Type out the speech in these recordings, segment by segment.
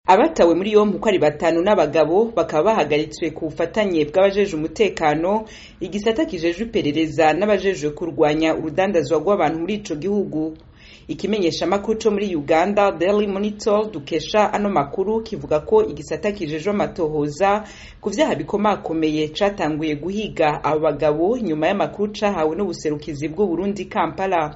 abatawe muri yompi uko ari batanu n'abagabo bakaba bahagaritswe ku bufatanye bw'abajejwe umutekano igisata kijejwe iperereza n'abajejwe kurwanya urudandazwa rw'abantu muri ico gihugu ikimenyeshamakuru co muri uganda daily monitor dukesha ano makuru kivuga ko igisata kijejwe amatohoza ku vyaha bikomakomeye catanguye guhiga abo bagabo nyuma y'amakuru cahawe n'ubuserukizi bw'uburundi kampala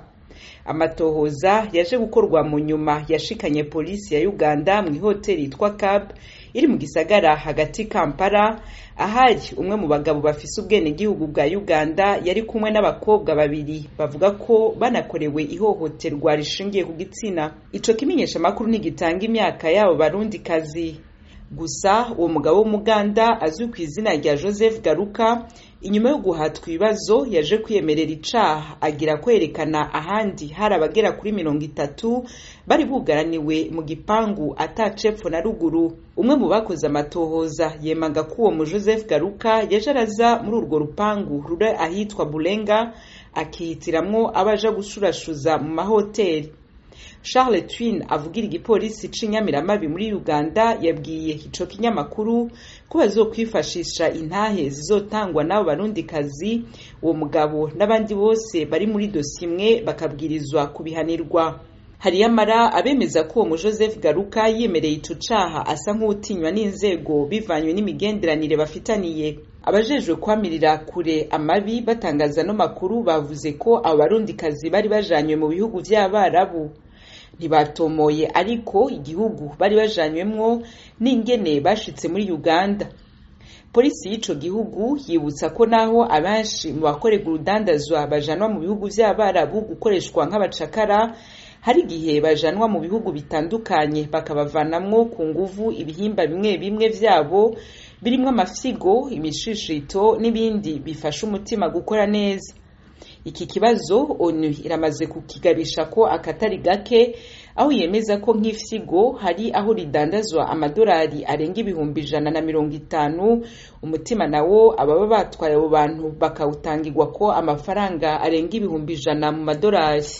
amatohoza yaje gukorwa mu nyuma yashikanye polisi ya uganda mu ihoteli yitwa cab iri mu gisagara hagati kampala ahari umwe mu bagabo bafise ubwenegihugu bwa uganda yari kumwe n'abakobwa babiri bavuga ko banakorewe ihohoterwa rishingiye ku gitsina ico kimenyesha amakuru ntigitanga imyaka yabo barundi kazi gusa uwo mugabo w'umuganda azwi ku izina rya joseph garuka inyuma yo guhatwa ibibazo yaje kwiyemerera icaha agira kwerekana ahandi hari abagera kuri mirongo itatu bari bugaraniwe mu gipangu atacepfo na ruguru umwe mu bakoze amatohoza yemaga ko uwo mu joseph garuka yaje araza muri urwo rupangu ruri ahitwa burenga akihitiramwo abaja gushurashuza mu mahoteli charles twin avugira igipolisi c'inyamiramabi muri uganda yabwiye ico kinyamakuru ko bazokwifashisha intahe zizotangwa n'abo barundikazi uwo mugabo n'abandi bose bari muri dosi imwe bakabwirizwa kubihanirwa hariyamara abemeza ko uwo mu joseph garuka yemereye ico caha asa nk'uwutinywa n'inzego bivanywe n'imigenderanire bafitaniye abajejwe kwamirira kure amabi batangaza no makuru bavuze ko abo barundikazi bari bajanywe mu bihugu vy'abarabu ntibatomoye ariko igihugu bari bajanywemwo n'ingene bashitse muri uganda polisi y'ico gihugu yibutsa ko naho abenshi mu bakorerwa urudandazwa bajanwa mu bihugu vy'abarabu gukoreshwa nk'abacakara hari igihe bajanwa mu bihugu bitandukanye bakabavanamwo ku nguvu ibihimba bimwe bimwe vyabo birimwo amafyigo imishishito n'ibindi bifasha umutima gukora neza iki kibazo onu iramaze kukigabisha ko akatari gake aho yemeza ko nk'ifyigo hari aho ridandazwa amadolari arenga ibihumbi ijana na mirongo itanu umutima nawo ababa batwaye abo bantu bakawutangirwa ko amafaranga arenga ibihumbi ijana mu madolari